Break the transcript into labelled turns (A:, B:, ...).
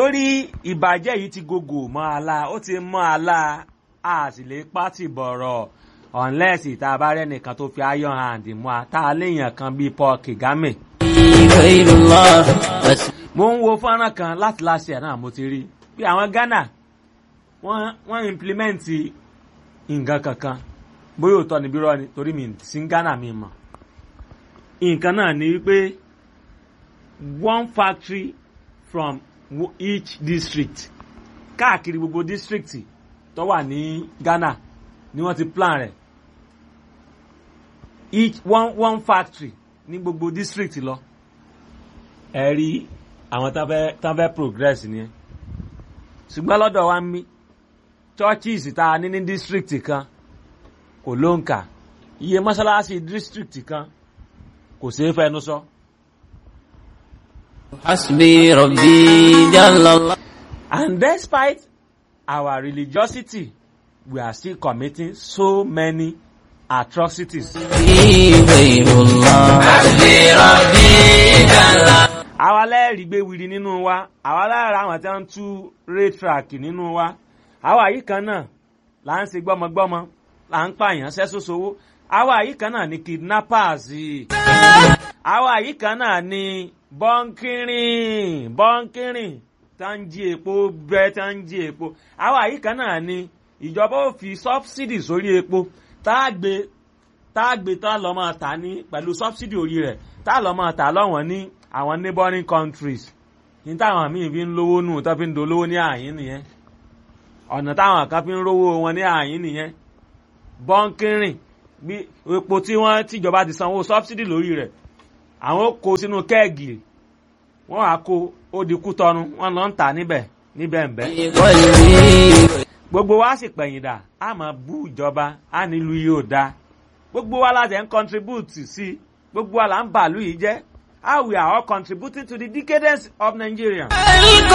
A: torí ìbàjẹ́ yìí ti gògò mọ́ àlá ó ti mọ́ àlá a sì lè pátì bọ̀rọ̀ unless ìta bá rẹ́ nìkan tó fi iron hand mú a tá a léèyàn kan bíi Paul Kagame.
B: غير الله بس
A: mo ń wo fọ́nrán kan láti last year náà mo ti rí bí àwọn Ghana wọ́n wọ́n implement nǹkan kankan bóyá òótọ́ ni bírọ́ ni torí mi sí Ghana mi mọ̀ nǹkan náà ni wípé one factory from wo- each district káàkiri gbogbo district tó wà ní Ghana ni wọ́n ti plan rẹ̀ each one one factory ní gbogbo district lọ ẹ rí àwọn tán fẹ́ tán fẹ́ progress nìyẹn ṣùgbọ́n lọ́dọ̀ wa ń mí churches tá a ní ní district kan kò ló ń kà iye mọ́ṣáláṣí district kan kò ṣeé fẹnu sọ.
B: حسبي ربي جل الله
A: And despite our religiosity, we are still committing so many atrocities.
B: غير الله حسبي ربي جل الله
A: àwa lẹ́ẹ̀rí gbé wiri nínú wa àwa lára àwọn tí wọ́n ń tú raytrack nínú wa àwa yìí kan náà là ń ṣe gbọ́mọgbọ́mọ là ń pààyàn sẹ́sọ́sowó àwa yìí kan náà ni kidnappers àwa yìí kan náà ni bọ́ńkìrìn bọ́ńkìrìn tá ń jí epo bẹ́ẹ̀ tá ń jí epo àwa yìí kan náà ni ìjọba ò fi subsidy sórí epo tá a gbé tá a gbé tá a lọ máa tà ní pẹ̀lú subsidy orí rẹ̀ tá a lọ máa tà lọ́wọ́n ní àwọn neighboring countries ní táwọn míì fi ń lówó nù tó fi ń dolówó ní àyín nìyẹn ọ̀nà táwọn kan fi ń rówó wọn ní àyín nìyẹn bọ́ńkìrìn bí epo tí wọ́n tìjọba ti sanwó subsidy lórí rẹ̀ àwọn ó kó sínú kẹ́ẹ̀gì wọ́n á kó ó di kútọ́nu wọ́n lọ ń tà níbẹ̀ níbẹ̀ ń bẹ́
B: قلبي
A: gbogbo wa sì pẹ̀yìndà a máa bú ìjọba a nílùú yìí ò dáa gbogbo wa láti ń contribute sí i gbogbo wa là ń bàálù yìí jẹ́ how we are all contributing to the decadence of Nigeria.